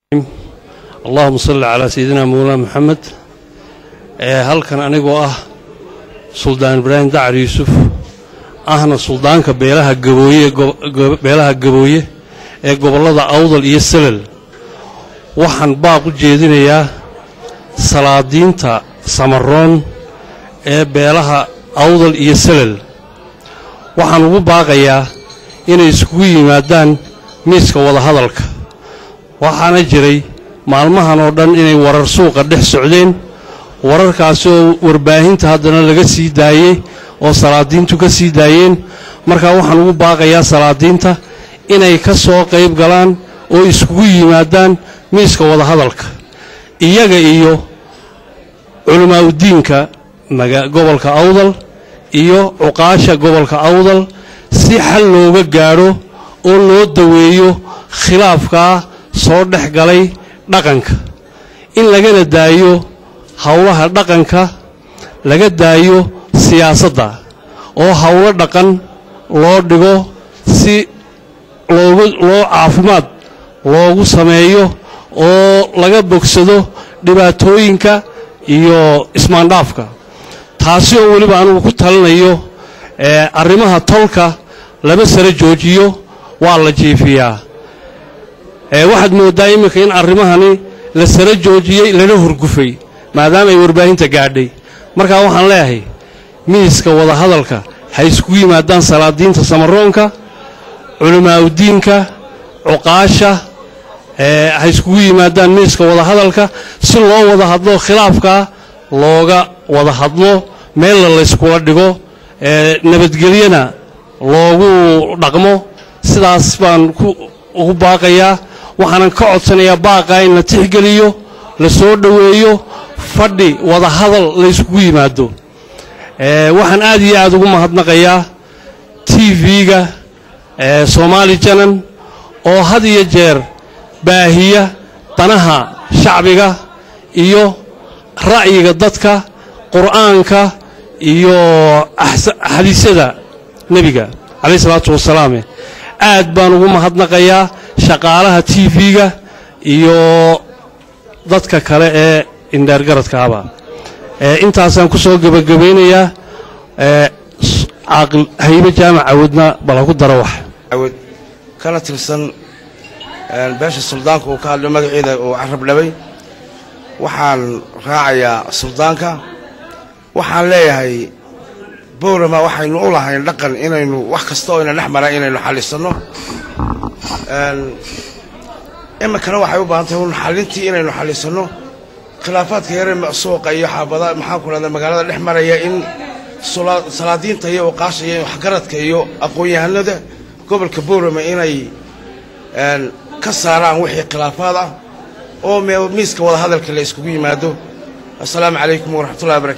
allahuma salli calaa sayidina mawlana moxamed halkan anigoo ah suldaan ibraahim dacar yuusuf ahna suldaanka beelaha gabooye beelaha gabooye ee gobollada awdal iyo selel waxaan baaq u jeedinayaa salaadiinta samaroon ee beelaha awdal iyo selel waxaan ugu baaqayaa inay iskugu yimaadaan miiska wadahadalka waxaana jiray maalmahan oo dhan inay warar suuqa dhex socdeen wararkaasi oo warbaahinta haddana laga sii daayey oo salaadiintu ka sii daayeen markaa waxaan ugu baaqayaa salaadiinta inay ka soo qayb galaan oo iskugu yimaadaan miiska wadahadalka iyaga iyo culammaa'udiinka gobolka awdal iyo cuqaasha gobolka awdal si xal looga gaadho oo loo daweeyo khilaafkaa soo dhex galay dhaqanka in lagana daayo howlaha dhaqanka laga daayo siyaasadda oo howlo dhaqan loo dhigo si loogu loo caafimaad loogu sameeyo oo laga bogsado dhibaatooyinka iyo ismaandhaafka taasi oo weliba anugu ku talinayo arrimaha tolka laba sare joojiyo waa la jiifiyaa waxaad mooddaa iminka in arrimahani la sara joojiyey lana hurgufay maadaama ay warbaahinta gaadhay markaa waxaan leeyahay miiska wadahadalka ha iskugu yimaadaan salaadiinta samaroonka culammaa'udiinka cuqaasha ha iskugu yimaadaan miiska wadahadalka si loo wada hadlo khilaafkaa looga wada hadlo meella layskula dhigo nabadgelyana loogu dhaqmo sidaas baan ugu baaqayaa waxaanan ka codsanayaa baaqaa in la tixgeliyo la soo dhoweeyo fadhi wadahadal layskugu yimaado waxaan aad iyo aad ugu mahadnaqayaa t v-ga soomaali janan oo had iyo jeer baahiya danaha shacbiga iyo ra'yiga dadka qur'aanka iyo xadiisyada nebiga calayh isalaatu wasalaame aad baan ugu mahadnaqayaa shaqaalaha t v-ga iyo dadka kale ee indheergaradkaaba intaasaan ku soo gebagabaynayaa caaqil haybe jaamac awoodna bal ha ku daro wax awood kana tirsan beesha suldaanka uu ka hadlo magaceeda uu carab dhabay waxaan raacayaa suldaanka waxaan leeyahay bowrama waxaynu u lahayn dhaqan inaynu wax kasta oo ina dhex mara inaynu xallisanno iminkana waxay u baahan tahay un xallintii inaynu xallisanno khilaafaadka yare suuqa iyo xaabada maxaan ku dhahda magaalada dhex maraya in salaadiinta iyo uqaasha iyo waxgaradka iyo aqoon-yahanada gobolka bowrama inay ka saaraan wixii khilaafaad ah oo miiska wadahadalka la iskugu yimaado assalaamu calaykum waraxmatullahi barakatu